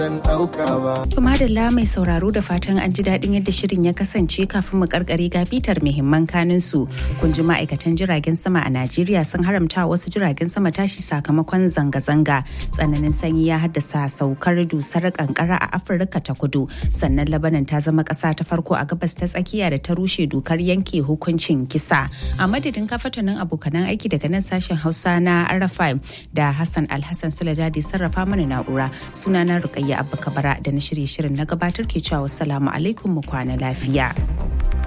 Madalla mai sauraro da fatan an ji daɗin yadda shirin ya kasance kafin mu karkare ga bitar muhimman kanin su. Kun ji ma'aikatan jiragen sama a Najeriya sun haramta wasu jiragen sama tashi sakamakon zanga-zanga. Tsananin sanyi ya haddasa saukar dusar kankara a Afirka ta kudu. Sannan Labanan ta zama ƙasa ta farko a gabas ta tsakiya da ta rushe dokar yanke hukuncin kisa. A madadin kafatanin abokanan aiki daga nan sashen Hausa na Arafai da Hassan Alhassan Sulajadi sarrafa mana na'ura. Sunana Rukayya Abba Kabara da na shirye shirin na gabatar ke cewa wassalamu alaikum mu kwana lafiya.